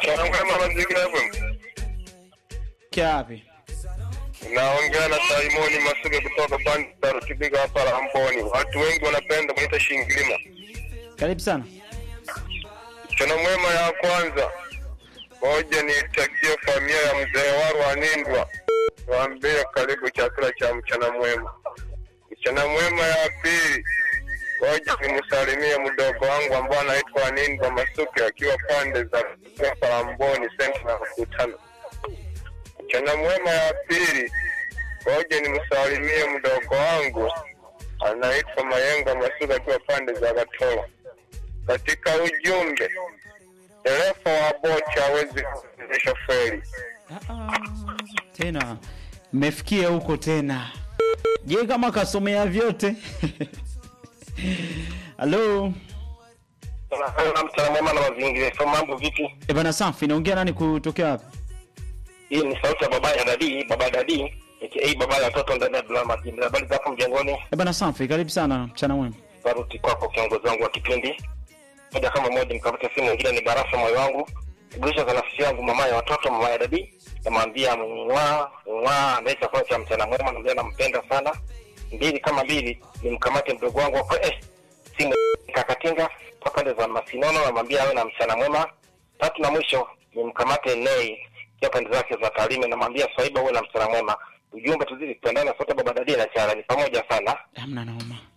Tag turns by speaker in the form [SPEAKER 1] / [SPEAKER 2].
[SPEAKER 1] Changamwema mazingira FM.
[SPEAKER 2] Kiapi?
[SPEAKER 1] Naongea na Simoni Masuke kutoka pande za Rutibiga hapa Ramboni. Watu wengi wanapenda kuita Shingilima.
[SPEAKER 2] Karibu sana.
[SPEAKER 1] Mchana mwema ya kwanza, moja nitakie familia ya mzee Waru Anindwa, waambie karibu chakula cha mchana mwema. Mchana mwema ya pili, moja nimsalimie mdogo wangu ambao anaitwa Anindwa Masuke akiwa pande za Ramboni senta na mkutano. Mchana mwema ya pili, moja nimsalimie mdogo wangu anaitwa Mayenga Masuke akiwa pande za Gatoro katika ujumbe dereva wa boti hawezi kuendesha feri.
[SPEAKER 2] Ah, ah, tena mmefikia huko tena. Je, kama kasomea vyote? Halo.
[SPEAKER 1] Tunafanya mchana mwema na mazingira. So mambo vipi?
[SPEAKER 2] E bana safi, naongea nani kutokea wapi?
[SPEAKER 1] Hii ni sauti ya baba ya dadi, baba dadi aka baba ya watoto ndani ya drama team. Habari zako mjengoni?
[SPEAKER 2] E bana safi, karibu sana mchana mwema.
[SPEAKER 1] Baruti kwako kiongozi wangu wa kipindi. Moja kama moja nikamata simu nyingine ni barafa moyo wangu. Kugulisha za nafsi yangu mama ya watoto mama ya dadi. Namwambia mwa mwa ndiye chakula cha mchana mwema namwambia nampenda sana. Mbili kama mbili nimkamate mdogo wangu hapo eh simu kakatinga kwa pande za Masinono namwambia awe na mchana mwema. Tatu na mwisho nimkamate Nei kwa pande zake za Tarime namwambia Swaiba uwe na mchana mwema. Ujumbe tuzidi kupendana sote baba dadi na chara ni pamoja sana.
[SPEAKER 2] Hamna naoma.